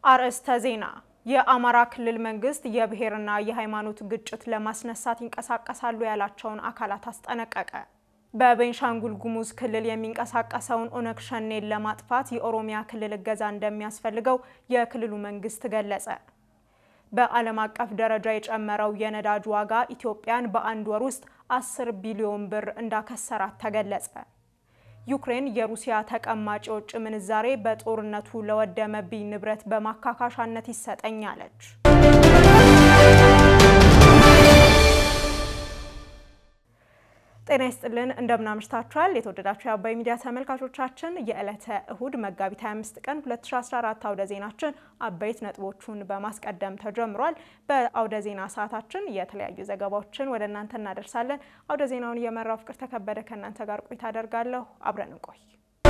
አርዕስተ ዜና። የአማራ ክልል መንግስት የብሔርና የሃይማኖት ግጭት ለማስነሳት ይንቀሳቀሳሉ ያላቸውን አካላት አስጠነቀቀ። በቤንሻንጉል ጉሙዝ ክልል የሚንቀሳቀሰውን ኦነግ ሸኔን ለማጥፋት የኦሮሚያ ክልል እገዛ እንደሚያስፈልገው የክልሉ መንግስት ገለጸ። በዓለም አቀፍ ደረጃ የጨመረው የነዳጅ ዋጋ ኢትዮጵያን በአንድ ወር ውስጥ 10 ቢሊዮን ብር እንዳከሰራት ተገለጸ። ዩክሬን የሩሲያ ተቀማጭ የውጭ ምንዛሬ በጦርነቱ ለወደመብኝ ንብረት በማካካሻነት ይሰጠኝ አለች። ጤና ይስጥልን እንደምናምሽታችኋል። የተወደዳችሁ የአባይ ሚዲያ ተመልካቾቻችን የዕለተ እሁድ መጋቢት 25 ቀን 2014 አውደ ዜናችን አበይት ነጥቦቹን በማስቀደም ተጀምሯል። በአውደ ዜና ሰዓታችን የተለያዩ ዘገባዎችን ወደ እናንተ እናደርሳለን። አውደ ዜናውን እየመራው ፍቅር ተከበደ ከእናንተ ጋር ቆይታ አደርጋለሁ። አብረን እንቆይ።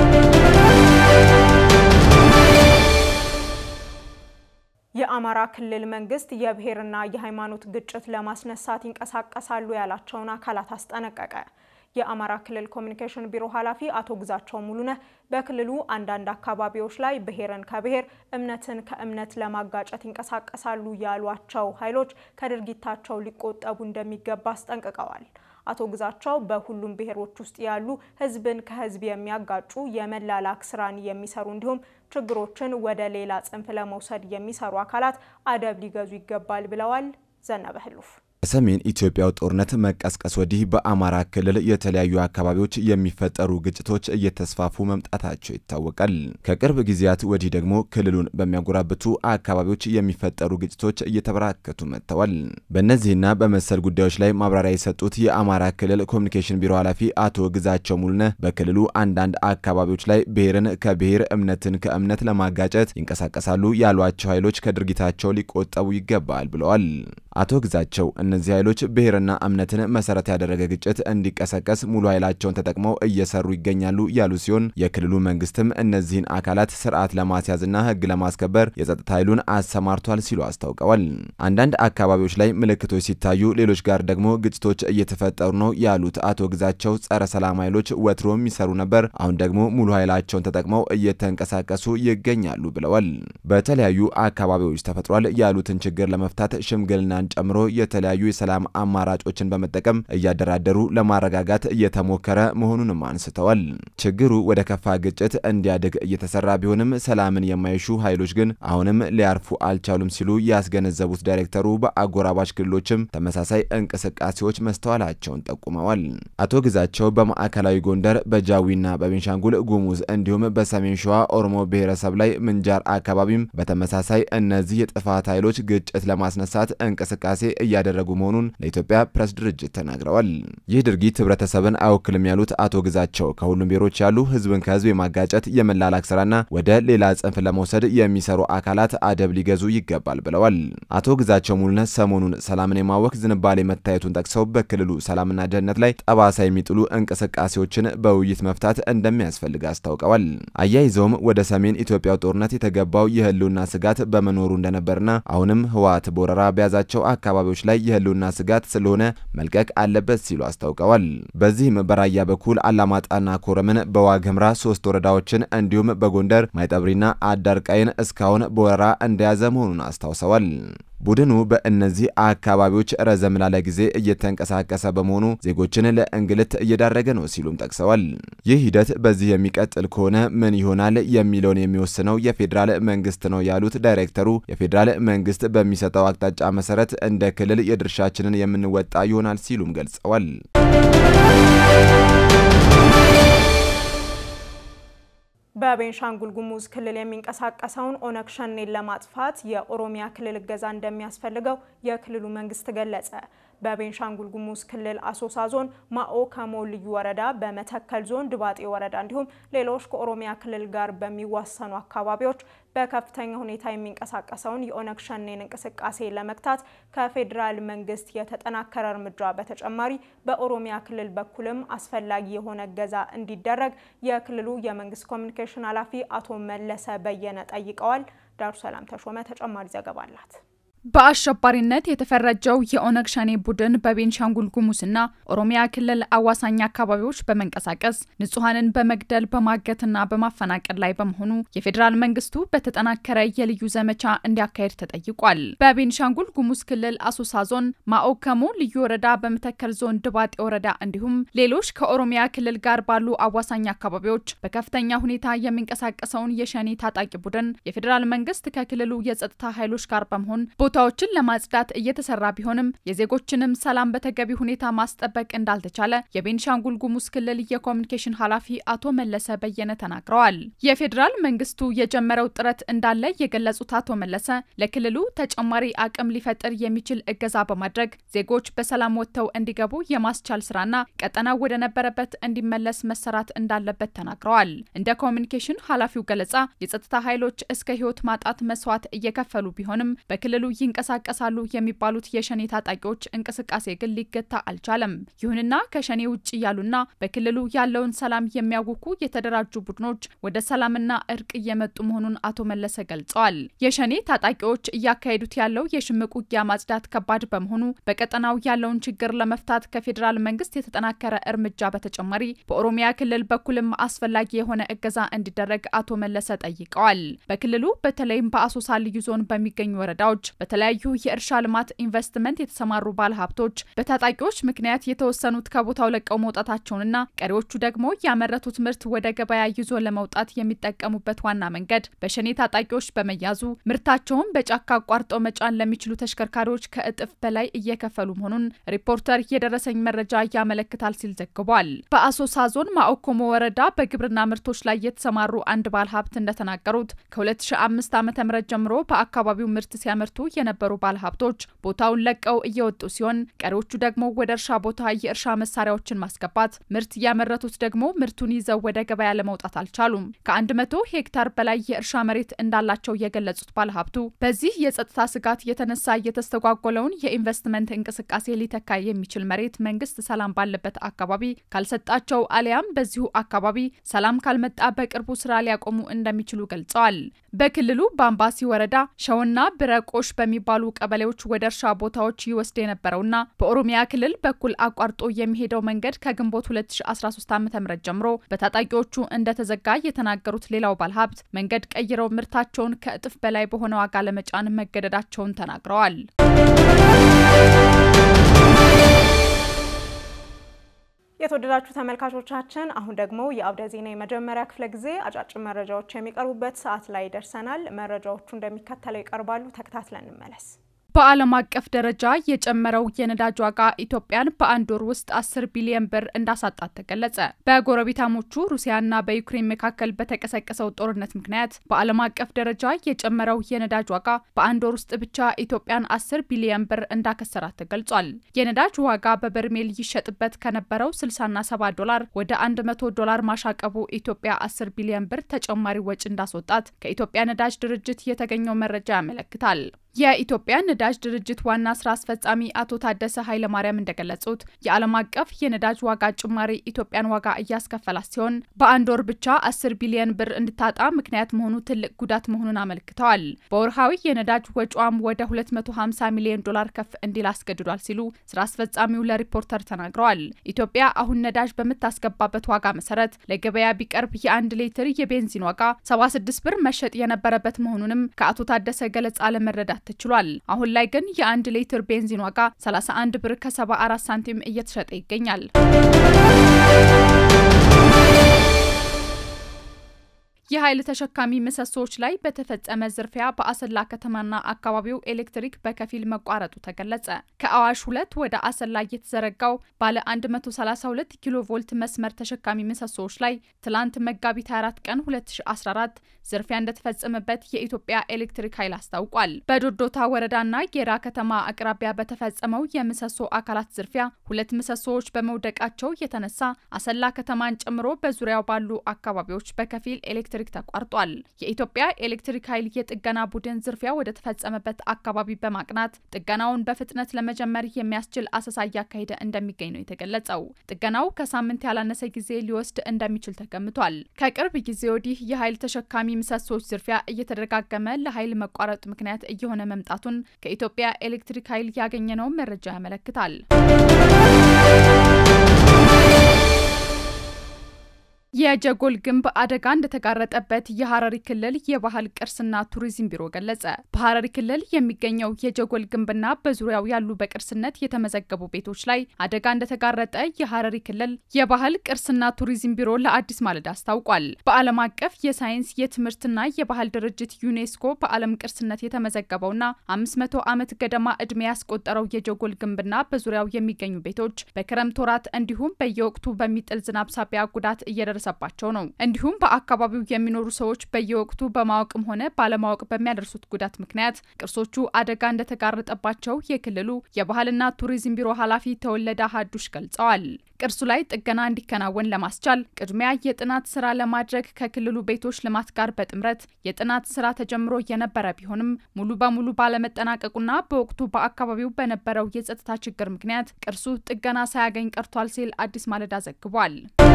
የአማራ ክልል መንግስት የብሔርና የሃይማኖት ግጭት ለማስነሳት ይንቀሳቀሳሉ ያላቸውን አካላት አስጠነቀቀ። የአማራ ክልል ኮሚኒኬሽን ቢሮ ኃላፊ አቶ ግዛቸው ሙሉነህ በክልሉ አንዳንድ አካባቢዎች ላይ ብሔርን ከብሔር እምነትን ከእምነት ለማጋጨት ይንቀሳቀሳሉ ያሏቸው ኃይሎች ከድርጊታቸው ሊቆጠቡ እንደሚገባ አስጠንቅቀዋል። አቶ ግዛቸው በሁሉም ብሔሮች ውስጥ ያሉ ህዝብን ከህዝብ የሚያጋጩ የመላላክ ስራን የሚሰሩ እንዲሁም ችግሮችን ወደ ሌላ ጽንፍ ለመውሰድ የሚሰሩ አካላት አደብ ሊገዙ ይገባል ብለዋል። ዘነበ ህሉፍ ከሰሜን ኢትዮጵያው ጦርነት መቀስቀስ ወዲህ በአማራ ክልል የተለያዩ አካባቢዎች የሚፈጠሩ ግጭቶች እየተስፋፉ መምጣታቸው ይታወቃል። ከቅርብ ጊዜያት ወዲህ ደግሞ ክልሉን በሚያጎራብቱ አካባቢዎች የሚፈጠሩ ግጭቶች እየተበራከቱ መጥተዋል። በእነዚህና በመሰል ጉዳዮች ላይ ማብራሪያ የሰጡት የአማራ ክልል ኮሚኒኬሽን ቢሮ ኃላፊ አቶ ግዛቸው ሙሉነህ በክልሉ አንዳንድ አካባቢዎች ላይ ብሔርን ከብሔር እምነትን ከእምነት ለማጋጨት ይንቀሳቀሳሉ ያሏቸው ኃይሎች ከድርጊታቸው ሊቆጠቡ ይገባል ብለዋል። አቶ ግዛቸው እነዚህ ኃይሎች ብሔርና እምነትን መሰረት ያደረገ ግጭት እንዲቀሰቀስ ሙሉ ኃይላቸውን ተጠቅመው እየሰሩ ይገኛሉ ያሉ ሲሆን የክልሉ መንግስትም እነዚህን አካላት ስርዓት ለማስያዝና ሕግ ለማስከበር የጸጥታ ኃይሉን አሰማርቷል ሲሉ አስታውቀዋል። አንዳንድ አካባቢዎች ላይ ምልክቶች ሲታዩ፣ ሌሎች ጋር ደግሞ ግጭቶች እየተፈጠሩ ነው ያሉት አቶ ግዛቸው ጸረ ሰላም ኃይሎች ወትሮም ይሰሩ ነበር፣ አሁን ደግሞ ሙሉ ኃይላቸውን ተጠቅመው እየተንቀሳቀሱ ይገኛሉ ብለዋል። በተለያዩ አካባቢዎች ተፈጥሯል ያሉትን ችግር ለመፍታት ሽምግልናን ጨምሮ የተለያዩ የሰላም አማራጮችን በመጠቀም እያደራደሩ ለማረጋጋት እየተሞከረ መሆኑንም አንስተዋል። ችግሩ ወደ ከፋ ግጭት እንዲያድግ እየተሰራ ቢሆንም ሰላምን የማይሹ ኃይሎች ግን አሁንም ሊያርፉ አልቻሉም ሲሉ ያስገነዘቡት ዳይሬክተሩ በአጎራባች ክልሎችም ተመሳሳይ እንቅስቃሴዎች መስተዋላቸውን ጠቁመዋል። አቶ ግዛቸው በማዕከላዊ ጎንደር በጃዊና በቤንሻንጉል ጉሙዝ እንዲሁም በሰሜን ሸዋ ኦሮሞ ብሔረሰብ ላይ ምንጃር አካባቢም በተመሳሳይ እነዚህ የጥፋት ኃይሎች ግጭት ለማስነሳት እንቅስቃሴ እያደረጉ መሆኑን ለኢትዮጵያ ፕሬስ ድርጅት ተናግረዋል። ይህ ድርጊት ህብረተሰብን አይወክልም ያሉት አቶ ግዛቸው ከሁሉም ብሔሮች ያሉ ህዝብን ከህዝብ የማጋጨት የመላላክ ስራና ወደ ሌላ ጽንፍ ለመውሰድ የሚሰሩ አካላት አደብ ሊገዙ ይገባል ብለዋል። አቶ ግዛቸው ሙሉነህ ሰሞኑን ሰላምን የማወክ ዝንባሌ መታየቱን ጠቅሰው በክልሉ ሰላምና ደህንነት ላይ ጠባሳ የሚጥሉ እንቅስቃሴዎችን በውይይት መፍታት እንደሚያስፈልግ አስታውቀዋል። አያይዘውም ወደ ሰሜን ኢትዮጵያው ጦርነት የተገባው የህልውና ስጋት በመኖሩ እንደነበርና አሁንም ህወሓት በወረራ በያዛቸው አካባቢዎች ላይ የህልውና ስጋት ስለሆነ መልቀቅ አለበት ሲሉ አስታውቀዋል። በዚህም በራያ በኩል አላማጣና ኮረምን፣ በዋግ ኽምራ ሶስት ወረዳዎችን እንዲሁም በጎንደር ማይጠብሪና አዳርቃይን እስካሁን በወረራ እንደያዘ መሆኑን አስታውሰዋል። ቡድኑ በእነዚህ አካባቢዎች ረዘም ላለ ጊዜ እየተንቀሳቀሰ በመሆኑ ዜጎችን ለእንግልት እየዳረገ ነው ሲሉም ጠቅሰዋል። ይህ ሂደት በዚህ የሚቀጥል ከሆነ ምን ይሆናል የሚለውን የሚወስነው የፌዴራል መንግስት ነው ያሉት ዳይሬክተሩ የፌዴራል መንግስት በሚሰጠው አቅጣጫ መሰረት እንደ ክልል የድርሻችንን የምንወጣ ይሆናል ሲሉም ገልጸዋል። በቤንሻንጉል ጉሙዝ ክልል የሚንቀሳቀሰውን ኦነግ ሸኔን ለማጥፋት የኦሮሚያ ክልል እገዛ እንደሚያስፈልገው የክልሉ መንግስት ገለጸ። በቤንሻንጉል ጉሙዝ ክልል አሶሳ ዞን ማኦ ከሞ ልዩ ወረዳ፣ በመተከል ዞን ድባጤ ወረዳ እንዲሁም ሌሎች ከኦሮሚያ ክልል ጋር በሚዋሰኑ አካባቢዎች በከፍተኛ ሁኔታ የሚንቀሳቀሰውን የኦነግ ሸኔን እንቅስቃሴ ለመግታት ከፌዴራል መንግስት የተጠናከረ እርምጃ በተጨማሪ በኦሮሚያ ክልል በኩልም አስፈላጊ የሆነ እገዛ እንዲደረግ የክልሉ የመንግስት ኮሚኒኬሽን ኃላፊ አቶ መለሰ በየነ ጠይቀዋል። ዳሩ ሰላም ተሾመ ተጨማሪ ዘገባ አላት። በአሸባሪነት የተፈረጀው የኦነግ ሸኔ ቡድን በቤንሻንጉል ጉሙዝና ኦሮሚያ ክልል አዋሳኝ አካባቢዎች በመንቀሳቀስ ንጹሐንን በመግደል በማገትና በማፈናቀል ላይ በመሆኑ የፌዴራል መንግስቱ በተጠናከረ የልዩ ዘመቻ እንዲያካሄድ ተጠይቋል። በቤንሻንጉል ጉሙዝ ክልል አሶሳ ዞን ማኦከሞ ልዩ ወረዳ፣ በመተከል ዞን ድባጤ ወረዳ እንዲሁም ሌሎች ከኦሮሚያ ክልል ጋር ባሉ አዋሳኝ አካባቢዎች በከፍተኛ ሁኔታ የሚንቀሳቀሰውን የሸኔ ታጣቂ ቡድን የፌዴራል መንግስት ከክልሉ የጸጥታ ኃይሎች ጋር በመሆን ቦታዎችን ለማጽዳት እየተሰራ ቢሆንም የዜጎችንም ሰላም በተገቢ ሁኔታ ማስጠበቅ እንዳልተቻለ የቤንሻንጉል ጉሙዝ ክልል የኮሚኒኬሽን ኃላፊ አቶ መለሰ በየነ ተናግረዋል። የፌዴራል መንግስቱ የጀመረው ጥረት እንዳለ የገለጹት አቶ መለሰ ለክልሉ ተጨማሪ አቅም ሊፈጥር የሚችል እገዛ በማድረግ ዜጎች በሰላም ወጥተው እንዲገቡ የማስቻል ስራና ቀጠናው ወደ ነበረበት እንዲመለስ መሰራት እንዳለበት ተናግረዋል። እንደ ኮሚኒኬሽን ኃላፊው ገለጻ የጸጥታ ኃይሎች እስከ ህይወት ማጣት መስዋዕት እየከፈሉ ቢሆንም በክልሉ ይንቀሳቀሳሉ የሚባሉት የሸኔ ታጣቂዎች እንቅስቃሴ ግን ሊገታ አልቻለም። ይሁንና ከሸኔ ውጭ ያሉና በክልሉ ያለውን ሰላም የሚያውኩ የተደራጁ ቡድኖች ወደ ሰላምና እርቅ እየመጡ መሆኑን አቶ መለሰ ገልጸዋል። የሸኔ ታጣቂዎች እያካሄዱት ያለው የሽምቅ ውጊያ ማጽዳት ከባድ በመሆኑ በቀጠናው ያለውን ችግር ለመፍታት ከፌዴራል መንግስት የተጠናከረ እርምጃ በተጨማሪ በኦሮሚያ ክልል በኩልም አስፈላጊ የሆነ እገዛ እንዲደረግ አቶ መለሰ ጠይቀዋል። በክልሉ በተለይም በአሶሳ ልዩ ዞን በሚገኙ ወረዳዎች በተለያዩ የእርሻ ልማት ኢንቨስትመንት የተሰማሩ ባለሀብቶች በታጣቂዎች ምክንያት የተወሰኑት ከቦታው ለቀው መውጣታቸውንና ቀሪዎቹ ደግሞ ያመረቱት ምርት ወደ ገበያ ይዞ ለመውጣት የሚጠቀሙበት ዋና መንገድ በሸኔ ታጣቂዎች በመያዙ ምርታቸውን በጫካ አቋርጠው መጫን ለሚችሉ ተሽከርካሪዎች ከእጥፍ በላይ እየከፈሉ መሆኑን ሪፖርተር የደረሰኝ መረጃ ያመለክታል ሲል ዘግቧል። በአሶሳ ዞን ማኦኮሞ ወረዳ በግብርና ምርቶች ላይ የተሰማሩ አንድ ባለሀብት እንደተናገሩት ከ2005 ዓ.ም ጀምሮ በአካባቢው ምርት ሲያመርቱ የነበሩ ባለሀብቶች ቦታውን ለቀው እየወጡ ሲሆን ቀሪዎቹ ደግሞ ወደ እርሻ ቦታ የእርሻ መሳሪያዎችን ማስገባት፣ ምርት ያመረቱት ደግሞ ምርቱን ይዘው ወደ ገበያ ለመውጣት አልቻሉም። ከአንድ መቶ ሄክታር በላይ የእርሻ መሬት እንዳላቸው የገለጹት ባለሀብቱ በዚህ የጸጥታ ስጋት የተነሳ የተስተጓጎለውን የኢንቨስትመንት እንቅስቃሴ ሊተካ የሚችል መሬት መንግስት ሰላም ባለበት አካባቢ ካልሰጣቸው አሊያም በዚሁ አካባቢ ሰላም ካልመጣ በቅርቡ ስራ ሊያቆሙ እንደሚችሉ ገልጸዋል። በክልሉ በአምባሲ ወረዳ ሸውና ብረቆሽ በሚባሉ ቀበሌዎች ወደ እርሻ ቦታዎች ይወስድ የነበረውና በኦሮሚያ ክልል በኩል አቋርጦ የሚሄደው መንገድ ከግንቦት 2013 ዓ.ም ጀምሮ በታጣቂዎቹ እንደተዘጋ የተናገሩት ሌላው ባለሀብት መንገድ ቀይረው ምርታቸውን ከእጥፍ በላይ በሆነ ዋጋ ለመጫን መገደዳቸውን ተናግረዋል። የተወደዳችሁ ተመልካቾቻችን አሁን ደግሞ የአውደ ዜና የመጀመሪያ ክፍለ ጊዜ አጫጭር መረጃዎች የሚቀርቡበት ሰዓት ላይ ደርሰናል። መረጃዎቹ እንደሚከተለው ይቀርባሉ። ተከታትለን እንመለስ። በዓለም አቀፍ ደረጃ የጨመረው የነዳጅ ዋጋ ኢትዮጵያን በአንድ ወር ውስጥ አስር ቢሊዮን ብር እንዳሳጣት ተገለጸ። በጎረቤታሞቹ ሩሲያና በዩክሬን መካከል በተቀሰቀሰው ጦርነት ምክንያት በዓለም አቀፍ ደረጃ የጨመረው የነዳጅ ዋጋ በአንድ ወር ውስጥ ብቻ ኢትዮጵያን አስር ቢሊዮን ብር እንዳከሰራት ተገልጿል። የነዳጅ ዋጋ በበርሜል ይሸጥበት ከነበረው 60ና 70 ዶላር ወደ 100 ዶላር ማሻቀቡ ኢትዮጵያ 10 ቢሊዮን ብር ተጨማሪ ወጪ እንዳስወጣት ከኢትዮጵያ ነዳጅ ድርጅት የተገኘው መረጃ ያመለክታል። የኢትዮጵያ ነዳጅ ድርጅት ዋና ስራ አስፈጻሚ አቶ ታደሰ ኃይለማርያም እንደገለጹት የዓለም አቀፍ የነዳጅ ዋጋ ጭማሪ ኢትዮጵያን ዋጋ እያስከፈላት ሲሆን በአንድ ወር ብቻ 10 ቢሊዮን ብር እንድታጣ ምክንያት መሆኑ ትልቅ ጉዳት መሆኑን አመልክተዋል። በወርሃዊ የነዳጅ ወጪዋም ወደ 250 ሚሊዮን ዶላር ከፍ እንዲል አስገድዷል ሲሉ ስራ አስፈጻሚው ለሪፖርተር ተናግረዋል። ኢትዮጵያ አሁን ነዳጅ በምታስገባበት ዋጋ መሰረት ለገበያ ቢቀርብ የአንድ ሊትር የቤንዚን ዋጋ 76 ብር መሸጥ የነበረበት መሆኑንም ከአቶ ታደሰ ገለጻ ለመረዳት ተችሏል። አሁን ላይ ግን የአንድ ሊትር ቤንዚን ዋጋ 31 ብር ከ74 ሳንቲም እየተሸጠ ይገኛል። የኃይል ተሸካሚ ምሰሶዎች ላይ በተፈጸመ ዝርፊያ በአሰላ ከተማና አካባቢው ኤሌክትሪክ በከፊል መቋረጡ ተገለጸ። ከአዋሽ ሁለት ወደ አሰላ የተዘረጋው ባለ 132 ኪሎ ቮልት መስመር ተሸካሚ ምሰሶዎች ላይ ትላንት መጋቢት 24 ቀን 2014 ዝርፊያ እንደተፈጸመበት የኢትዮጵያ ኤሌክትሪክ ኃይል አስታውቋል። በዶዶታ ወረዳና ጌራ ከተማ አቅራቢያ በተፈጸመው የምሰሶ አካላት ዝርፊያ ሁለት ምሰሶዎች በመውደቃቸው የተነሳ አሰላ ከተማን ጨምሮ በዙሪያው ባሉ አካባቢዎች በከፊል ኤሌክትሪክ ኤሌክትሪክ ተቋርጧል። የኢትዮጵያ ኤሌክትሪክ ኃይል የጥገና ቡድን ዝርፊያ ወደ ተፈጸመበት አካባቢ በማቅናት ጥገናውን በፍጥነት ለመጀመር የሚያስችል አሰሳ እያካሄደ እንደሚገኝ ነው የተገለጸው። ጥገናው ከሳምንት ያላነሰ ጊዜ ሊወስድ እንደሚችል ተገምቷል። ከቅርብ ጊዜ ወዲህ የኃይል ተሸካሚ ምሰሶች ዝርፊያ እየተደጋገመ ለኃይል መቋረጥ ምክንያት እየሆነ መምጣቱን ከኢትዮጵያ ኤሌክትሪክ ኃይል ያገኘነው መረጃ ያመለክታል። የጀጎል ግንብ አደጋ እንደተጋረጠበት የሐረሪ ክልል የባህል ቅርስና ቱሪዝም ቢሮ ገለጸ። በሐረሪ ክልል የሚገኘው የጀጎል ግንብና በዙሪያው ያሉ በቅርስነት የተመዘገቡ ቤቶች ላይ አደጋ እንደተጋረጠ የሐረሪ ክልል የባህል ቅርስና ቱሪዝም ቢሮ ለአዲስ ማለዳ አስታውቋል። በዓለም አቀፍ የሳይንስ የትምህርትና የባህል ድርጅት ዩኔስኮ በዓለም ቅርስነት የተመዘገበውና 500 ዓመት ገደማ ዕድሜ ያስቆጠረው የጀጎል ግንብና በዙሪያው የሚገኙ ቤቶች በክረምት ወራት እንዲሁም በየወቅቱ በሚጥል ዝናብ ሳቢያ ጉዳት እየደረሰ ባቸው ነው። እንዲሁም በአካባቢው የሚኖሩ ሰዎች በየወቅቱ በማወቅም ሆነ ባለማወቅ በሚያደርሱት ጉዳት ምክንያት ቅርሶቹ አደጋ እንደተጋረጠባቸው የክልሉ የባህልና ቱሪዝም ቢሮ ኃላፊ ተወለደ ሀዱሽ ገልጸዋል። ቅርሱ ላይ ጥገና እንዲከናወን ለማስቻል ቅድሚያ የጥናት ስራ ለማድረግ ከክልሉ ቤቶች ልማት ጋር በጥምረት የጥናት ስራ ተጀምሮ የነበረ ቢሆንም ሙሉ በሙሉ ባለመጠናቀቁና በወቅቱ በአካባቢው በነበረው የጸጥታ ችግር ምክንያት ቅርሱ ጥገና ሳያገኝ ቀርቷል ሲል አዲስ ማለዳ ዘግቧል።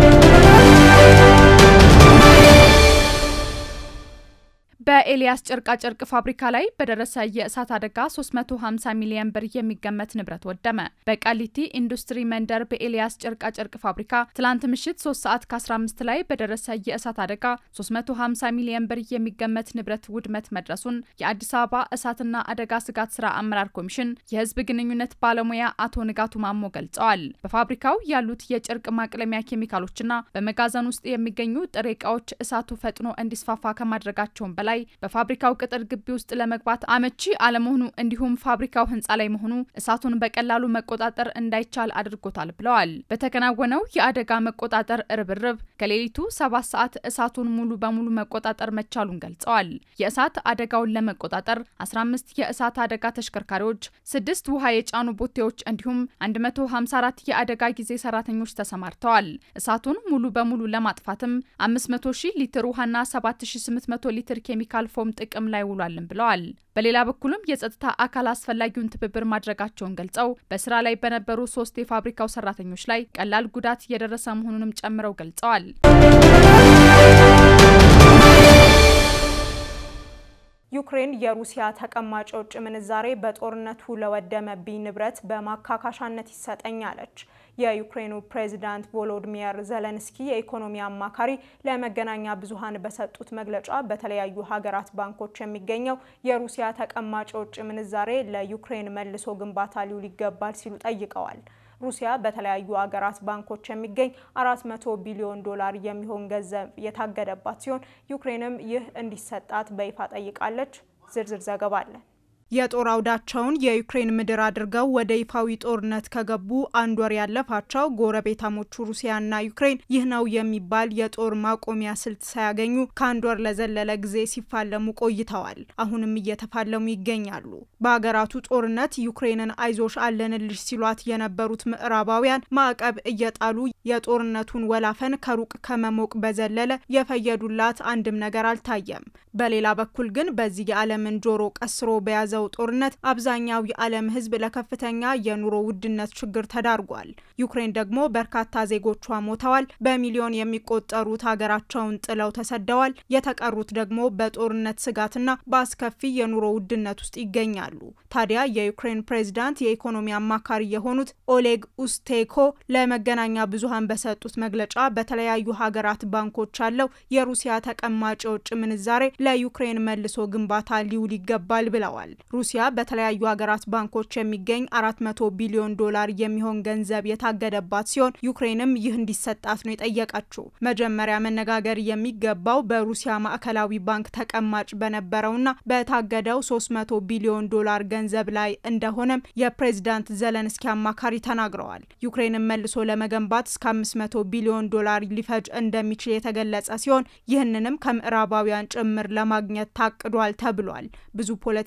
በኤልያስ ጨርቃጨርቅ ፋብሪካ ላይ በደረሰ የእሳት አደጋ 350 ሚሊዮን ብር የሚገመት ንብረት ወደመ። በቃሊቲ ኢንዱስትሪ መንደር በኤልያስ ጨርቃጨርቅ ፋብሪካ ትላንት ምሽት 3 ሰዓት ከ15 ላይ በደረሰ የእሳት አደጋ 350 ሚሊዮን ብር የሚገመት ንብረት ውድመት መድረሱን የአዲስ አበባ እሳትና አደጋ ስጋት ስራ አመራር ኮሚሽን የህዝብ ግንኙነት ባለሙያ አቶ ንጋቱ ማሞ ገልጸዋል። በፋብሪካው ያሉት የጨርቅ ማቅለሚያ ኬሚካሎችና በመጋዘን ውስጥ የሚገኙ ጥሬ እቃዎች እሳቱ ፈጥኖ እንዲስፋፋ ከማድረጋቸውን በላይ በፋብሪካው ቅጥር ግቢ ውስጥ ለመግባት አመቺ አለመሆኑ እንዲሁም ፋብሪካው ህንፃ ላይ መሆኑ እሳቱን በቀላሉ መቆጣጠር እንዳይቻል አድርጎታል ብለዋል። በተከናወነው የአደጋ መቆጣጠር ርብርብ ከሌሊቱ ሰባት ሰዓት እሳቱን ሙሉ በሙሉ መቆጣጠር መቻሉን ገልጸዋል። የእሳት አደጋውን ለመቆጣጠር 15 የእሳት አደጋ ተሽከርካሪዎች፣ ስድስት ውሃ የጫኑ ቦቴዎች እንዲሁም 154 የአደጋ ጊዜ ሰራተኞች ተሰማርተዋል። እሳቱን ሙሉ በሙሉ ለማጥፋትም 500 ሺህ ሊትር ውሃና 7800 ሊትር ኬሚካል ፎም ጥቅም ላይ ውሏልን ብለዋል። በሌላ በኩልም የጸጥታ አካል አስፈላጊውን ትብብር ማድረጋቸውን ገልጸው በስራ ላይ በነበሩ ሶስት የፋብሪካው ሰራተኞች ላይ ቀላል ጉዳት የደረሰ መሆኑንም ጨምረው ገልጸዋል። ዩክሬን የሩሲያ ተቀማጭ የውጭ ምንዛሬ በጦርነቱ ለወደመብኝ ንብረት በማካካሻነት ይሰጠኝ አለች። የዩክሬኑ ፕሬዚዳንት ቮሎዲሚር ዘለንስኪ የኢኮኖሚ አማካሪ ለመገናኛ ብዙኃን በሰጡት መግለጫ በተለያዩ ሀገራት ባንኮች የሚገኘው የሩሲያ ተቀማጭ የውጭ ምንዛሬ ለዩክሬን መልሶ ግንባታ ሊውል ይገባል ሲሉ ጠይቀዋል። ሩሲያ በተለያዩ ሀገራት ባንኮች የሚገኝ 400 ቢሊዮን ዶላር የሚሆን ገንዘብ የታገደባት ሲሆን ዩክሬንም ይህ እንዲሰጣት በይፋ ጠይቃለች። ዝርዝር ዘገባ አለን። የጦር አውዳቸውን የዩክሬን ምድር አድርገው ወደ ይፋዊ ጦርነት ከገቡ አንድ ወር ያለፋቸው ጎረቤታሞቹ ሩሲያና ዩክሬን ይህ ነው የሚባል የጦር ማቆሚያ ስልት ሳያገኙ ከአንድ ወር ለዘለለ ጊዜ ሲፋለሙ ቆይተዋል። አሁንም እየተፋለሙ ይገኛሉ። በሀገራቱ ጦርነት ዩክሬንን አይዞሽ አለንልሽ ሲሏት የነበሩት ምዕራባውያን ማዕቀብ እየጣሉ የጦርነቱን ወላፈን ከሩቅ ከመሞቅ በዘለለ የፈየዱላት አንድም ነገር አልታየም። በሌላ በኩል ግን በዚህ የዓለምን ጆሮ ቀስሮ በያዘው ጦርነት አብዛኛው የዓለም ሕዝብ ለከፍተኛ የኑሮ ውድነት ችግር ተዳርጓል። ዩክሬን ደግሞ በርካታ ዜጎቿ ሞተዋል። በሚሊዮን የሚቆጠሩት ሀገራቸውን ጥለው ተሰደዋል። የተቀሩት ደግሞ በጦርነት ስጋትና በአስከፊ የኑሮ ውድነት ውስጥ ይገኛሉ። ታዲያ የዩክሬን ፕሬዝዳንት የኢኮኖሚ አማካሪ የሆኑት ኦሌግ ኡስቴኮ ለመገናኛ ብዙኃን በሰጡት መግለጫ በተለያዩ ሀገራት ባንኮች ያለው የሩሲያ ተቀማጭ የውጭ ምንዛሬ ለዩክሬን መልሶ ግንባታ ሊውል ይገባል ብለዋል። ሩሲያ በተለያዩ ሀገራት ባንኮች የሚገኝ አራት መቶ ቢሊዮን ዶላር የሚሆን ገንዘብ የታገደባት ሲሆን ዩክሬንም ይህ እንዲሰጣት ነው የጠየቀችው። መጀመሪያ መነጋገር የሚገባው በሩሲያ ማዕከላዊ ባንክ ተቀማጭ በነበረውና በታገደው ሶስት መቶ ቢሊዮን ዶላር ገንዘብ ላይ እንደሆነም የፕሬዝዳንት ዘለንስኪ አማካሪ ተናግረዋል። ዩክሬንን መልሶ ለመገንባት እስከ አምስት መቶ ቢሊዮን ዶላር ሊፈጅ እንደሚችል የተገለጸ ሲሆን ይህንንም ከምዕራባውያን ጭምር ለማግኘት ታቅዷል ተብሏል። ብዙ ፖለቲከኞች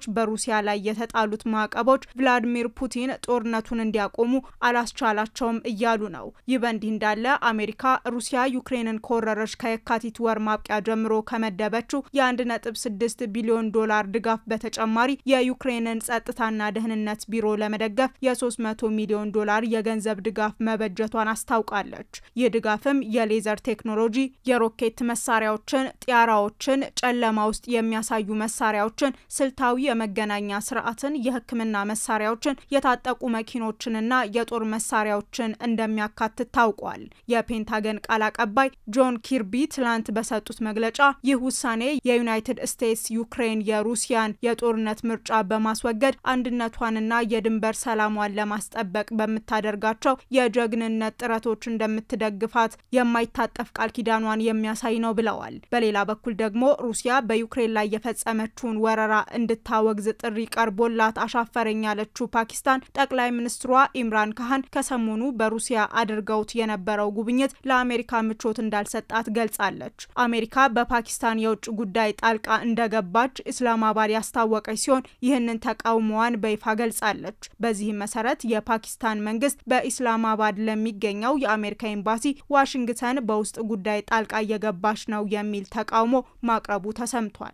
በሩሲያ ላይ የተጣሉት ማዕቀቦች ቭላዲሚር ፑቲን ጦርነቱን እንዲያቆሙ አላስቻላቸውም እያሉ ነው። ይህ በእንዲህ እንዳለ አሜሪካ ሩሲያ ዩክሬንን ከወረረች ከየካቲት ወር ማብቂያ ጀምሮ ከመደበችው የ1.6 ቢሊዮን ዶላር ድጋፍ በተጨማሪ የዩክሬንን ጸጥታና ደህንነት ቢሮ ለመደገፍ የ300 ሚሊዮን ዶላር የገንዘብ ድጋፍ መበጀቷን አስታውቃለች። ይህ ድጋፍም የሌዘር ቴክኖሎጂ፣ የሮኬት መሳሪያዎችን፣ ጢያራዎችን፣ ጨለማ ውስጥ የሚያሳዩ መሳሪያዎችን፣ ስልታዊ የመገናኛ ስርዓትን፣ የሕክምና መሳሪያዎችን፣ የታጠቁ መኪኖችንና የጦር መሳሪያዎችን እንደሚያካትት ታውቋል። የፔንታገን ቃል አቀባይ ጆን ኪርቢ ትላንት በሰጡት መግለጫ ይህ ውሳኔ የዩናይትድ ስቴትስ ዩክሬን የሩሲያን የጦርነት ምርጫ በማስወገድ አንድነቷንና የድንበር ሰላሟን ለማስጠበቅ በምታደርጋቸው የጀግንነት ጥረቶች እንደምትደግፋት የማይታጠፍ ቃል ኪዳኗን የሚያሳይ ነው ብለዋል። በሌላ በኩል ደግሞ ሩሲያ በዩክሬን ላይ የፈጸመችውን ወረራ እንድታወግዝ ጥሪ ቀርቦላት አሻፈረኝ ያለችው ፓኪስታን ጠቅላይ ሚኒስትሯ ኢምራን ካህን ከሰሞኑ በሩሲያ አድርገውት የነበረው ጉብኝት ለአሜሪካ ምቾት እንዳልሰጣት ገልጻለች። አሜሪካ በፓኪስታን የውጭ ጉዳይ ጣልቃ እንደገባች ኢስላማባድ ያስታወቀች ሲሆን ይህንን ተቃውሞዋን በይፋ ገልጻለች። በዚህም መሰረት የፓኪስታን መንግስት በኢስላማባድ ለሚገኘው የአሜሪካ ኤምባሲ ዋሽንግተን በውስጥ ጉዳይ ጣልቃ እየገባች ነው የሚል ተቃውሞ ማቅረቡ ተሰምቷል።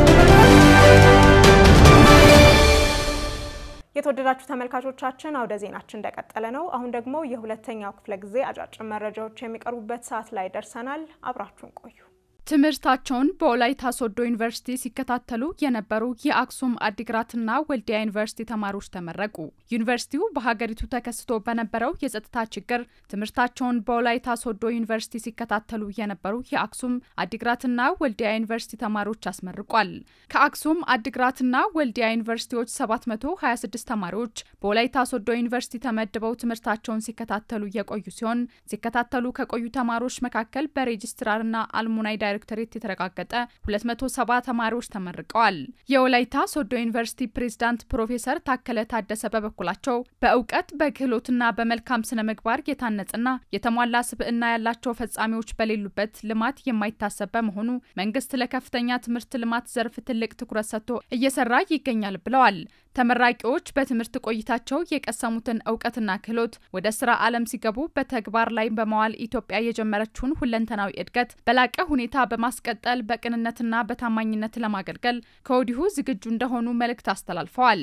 የተወደዳችሁ ተመልካቾቻችን አውደ ዜናችን እንደቀጠለ ነው። አሁን ደግሞ የሁለተኛው ክፍለ ጊዜ አጫጭር መረጃዎች የሚቀርቡበት ሰዓት ላይ ደርሰናል። አብራችሁን ቆዩ። ትምህርታቸውን በወላይታ ሶዶ ዩኒቨርሲቲ ሲከታተሉ የነበሩ የአክሱም አዲግራትና ወልዲያ ዩኒቨርሲቲ ተማሪዎች ተመረቁ። ዩኒቨርሲቲው በሀገሪቱ ተከስቶ በነበረው የጸጥታ ችግር ትምህርታቸውን በወላይታ ሶዶ ዩኒቨርሲቲ ሲከታተሉ የነበሩ የአክሱም አዲግራትና ወልዲያ ዩኒቨርሲቲ ተማሪዎች አስመርቋል። ከአክሱም አዲግራትና ወልዲያ ዩኒቨርሲቲዎች 726 ተማሪዎች በወላይታ ሶዶ ዩኒቨርሲቲ ተመድበው ትምህርታቸውን ሲከታተሉ የቆዩ ሲሆን ሲከታተሉ ከቆዩ ተማሪዎች መካከል በሬጅስትራርና አልሙናይ ዳይሬክቶሬት የተረጋገጠ 270 ተማሪዎች ተመርቀዋል። የወላይታ ሶዶ ዩኒቨርሲቲ ፕሬዝዳንት ፕሮፌሰር ታከለ ታደሰ በበኩላቸው በእውቀት በክህሎትና በመልካም ስነ ምግባር የታነጽና የተሟላ ስብዕና ያላቸው ፈጻሚዎች በሌሉበት ልማት የማይታሰብ በመሆኑ መንግስት ለከፍተኛ ትምህርት ልማት ዘርፍ ትልቅ ትኩረት ሰጥቶ እየሰራ ይገኛል ብለዋል። ተመራቂዎች በትምህርት ቆይታቸው የቀሰሙትን እውቀትና ክህሎት ወደ ስራ ዓለም ሲገቡ በተግባር ላይ በመዋል ኢትዮጵያ የጀመረችውን ሁለንተናዊ እድገት በላቀ ሁኔታ በማስቀጠል በቅንነትና በታማኝነት ለማገልገል ከወዲሁ ዝግጁ እንደሆኑ መልእክት አስተላልፈዋል።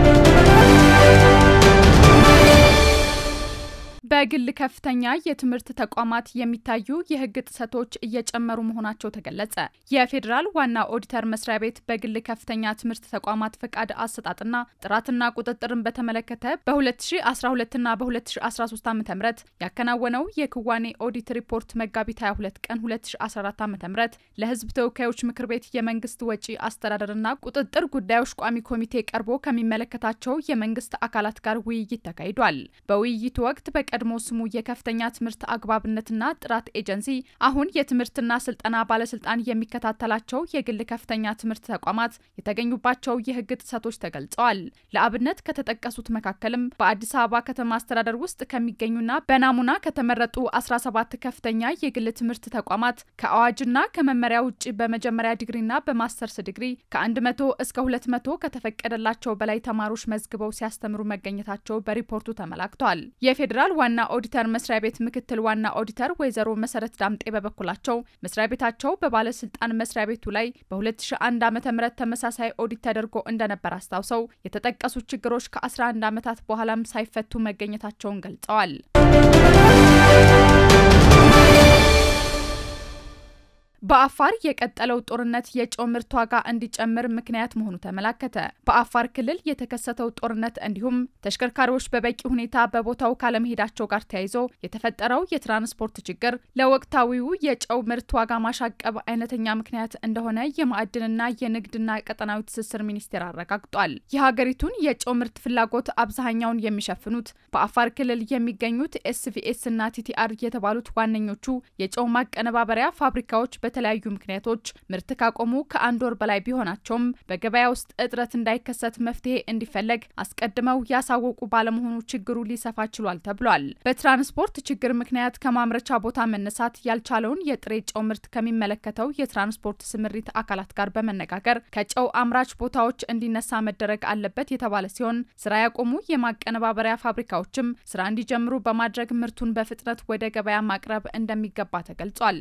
በግል ከፍተኛ የትምህርት ተቋማት የሚታዩ የሕግ ጥሰቶች እየጨመሩ መሆናቸው ተገለጸ። የፌዴራል ዋና ኦዲተር መስሪያ ቤት በግል ከፍተኛ ትምህርት ተቋማት ፈቃድ አሰጣጥና ጥራትና ቁጥጥርን በተመለከተ በ2012ና በ2013 ዓ ም ያከናወነው የክዋኔ ኦዲት ሪፖርት መጋቢት 22 ቀን 2014 ዓ ም ለሕዝብ ተወካዮች ምክር ቤት የመንግስት ወጪ አስተዳደርና ቁጥጥር ጉዳዮች ቋሚ ኮሚቴ ቀርቦ ከሚመለከታቸው የመንግስት አካላት ጋር ውይይት ተካሂዷል። በውይይቱ ወቅት በቀ ቀድሞ ስሙ የከፍተኛ ትምህርት አግባብነትና ጥራት ኤጀንሲ አሁን የትምህርትና ስልጠና ባለስልጣን የሚከታተላቸው የግል ከፍተኛ ትምህርት ተቋማት የተገኙባቸው የህግ ጥሰቶች ተገልጸዋል። ለአብነት ከተጠቀሱት መካከልም በአዲስ አበባ ከተማ አስተዳደር ውስጥ ከሚገኙና በናሙና ከተመረጡ 17 ከፍተኛ የግል ትምህርት ተቋማት ከአዋጅና ከመመሪያ ውጭ በመጀመሪያ ዲግሪና በማስተርስ ዲግሪ ከ100 እስከ 200 ከተፈቀደላቸው በላይ ተማሪዎች መዝግበው ሲያስተምሩ መገኘታቸው በሪፖርቱ ተመላክቷል። የፌዴራል ዋና ኦዲተር መስሪያ ቤት ምክትል ዋና ኦዲተር ወይዘሮ መሰረት ዳምጤ በበኩላቸው መስሪያ ቤታቸው በባለስልጣን መስሪያ ቤቱ ላይ በ2001 ዓ.ም ተመሳሳይ ኦዲት ተደርጎ እንደነበር አስታውሰው የተጠቀሱ ችግሮች ከ11 ዓመታት በኋላም ሳይፈቱ መገኘታቸውን ገልጸዋል። በአፋር የቀጠለው ጦርነት የጨው ምርት ዋጋ እንዲጨምር ምክንያት መሆኑ ተመላከተ። በአፋር ክልል የተከሰተው ጦርነት እንዲሁም ተሽከርካሪዎች በበቂ ሁኔታ በቦታው ካለመሄዳቸው ጋር ተያይዞ የተፈጠረው የትራንስፖርት ችግር ለወቅታዊው የጨው ምርት ዋጋ ማሻቀብ አይነተኛ ምክንያት እንደሆነ የማዕድንና የንግድና ቀጠናዊ ትስስር ሚኒስቴር አረጋግጧል። የሀገሪቱን የጨው ምርት ፍላጎት አብዛኛውን የሚሸፍኑት በአፋር ክልል የሚገኙት ኤስቪኤስ እና ቲቲአር የተባሉት ዋነኞቹ የጨው ማቀነባበሪያ ፋብሪካዎች በተለያዩ ምክንያቶች ምርት ካቆሙ ከአንድ ወር በላይ ቢሆናቸውም በገበያ ውስጥ እጥረት እንዳይከሰት መፍትሄ እንዲፈለግ አስቀድመው ያሳወቁ ባለመሆኑ ችግሩ ሊሰፋ ችሏል ተብሏል። በትራንስፖርት ችግር ምክንያት ከማምረቻ ቦታ መነሳት ያልቻለውን የጥሬ ጨው ምርት ከሚመለከተው የትራንስፖርት ስምሪት አካላት ጋር በመነጋገር ከጨው አምራች ቦታዎች እንዲነሳ መደረግ አለበት የተባለ ሲሆን ስራ ያቆሙ የማቀነባበሪያ ፋብሪካዎችም ስራ እንዲጀምሩ በማድረግ ምርቱን በፍጥነት ወደ ገበያ ማቅረብ እንደሚገባ ተገልጿል።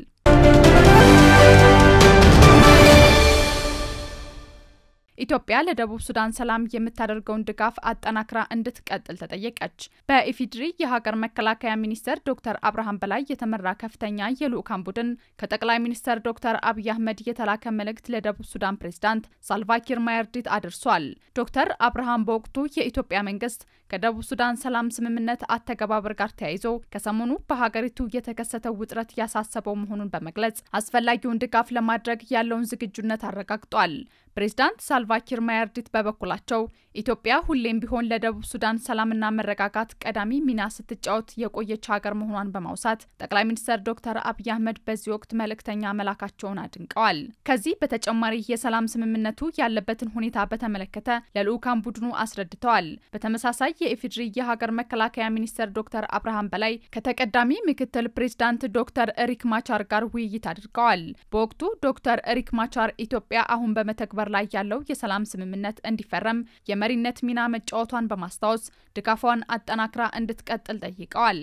ኢትዮጵያ ለደቡብ ሱዳን ሰላም የምታደርገውን ድጋፍ አጠናክራ እንድትቀጥል ተጠየቀች። በኢፌዴሪ የሀገር መከላከያ ሚኒስተር ዶክተር አብርሃም በላይ የተመራ ከፍተኛ የልዑካን ቡድን ከጠቅላይ ሚኒስተር ዶክተር አብይ አህመድ የተላከ መልእክት ለደቡብ ሱዳን ፕሬዝዳንት ሳልቫኪር ማያርዲት አድርሷል። ዶክተር አብርሃም በወቅቱ የኢትዮጵያ መንግስት ከደቡብ ሱዳን ሰላም ስምምነት አተገባበር ጋር ተያይዞ ከሰሞኑ በሀገሪቱ የተከሰተው ውጥረት ያሳሰበው መሆኑን በመግለጽ አስፈላጊውን ድጋፍ ለማድረግ ያለውን ዝግጁነት አረጋግጧል። ፕሬዝዳንት ሳልቫኪር ማያርዲት በበኩላቸው ኢትዮጵያ ሁሌም ቢሆን ለደቡብ ሱዳን ሰላምና መረጋጋት ቀዳሚ ሚና ስትጫወት የቆየች ሀገር መሆኗን በማውሳት ጠቅላይ ሚኒስትር ዶክተር አብይ አህመድ በዚህ ወቅት መልእክተኛ መላካቸውን አድንቀዋል። ከዚህ በተጨማሪ የሰላም ስምምነቱ ያለበትን ሁኔታ በተመለከተ ለልዑካን ቡድኑ አስረድተዋል። በተመሳሳይ የኢፌዴሪ የሀገር መከላከያ ሚኒስትር ዶክተር አብርሃም በላይ ከተቀዳሚ ምክትል ፕሬዝዳንት ዶክተር ሪክ ማቻር ጋር ውይይት አድርገዋል። በወቅቱ ዶክተር ሪክ ማቻር ኢትዮጵያ አሁን በመተግበር ላይ ያለው የሰላም ስምምነት እንዲፈረም የመሪነት ሚና መጫወቷን በማስታወስ ድጋፏን አጠናክራ እንድትቀጥል ጠይቀዋል።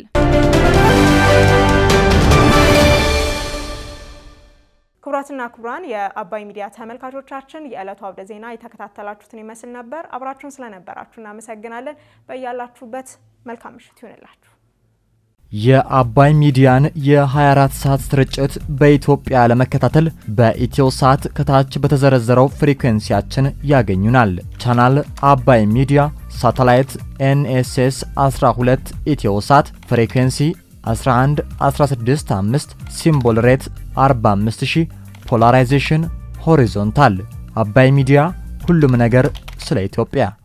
ክቡራትና ክቡራን የአባይ ሚዲያ ተመልካቾቻችን የዕለቱ አውደ ዜና የተከታተላችሁትን ይመስል ነበር። አብራችሁን ስለነበራችሁ እናመሰግናለን። በያላችሁበት መልካም ምሽት ይሆንላችሁ። የአባይ ሚዲያን የ24 ሰዓት ስርጭት በኢትዮጵያ ለመከታተል በኢትዮ ሳት ከታች በተዘረዘረው ፍሪኩዌንሲያችን ያገኙናል። ቻናል አባይ ሚዲያ፣ ሳተላይት ኤንኤስኤስ 12 ኢትዮ ሳት፣ ፍሪኩዌንሲ 11 165፣ ሲምቦል ሬት 45000፣ ፖላራይዜሽን ሆሪዞንታል። አባይ ሚዲያ ሁሉም ነገር ስለ ኢትዮጵያ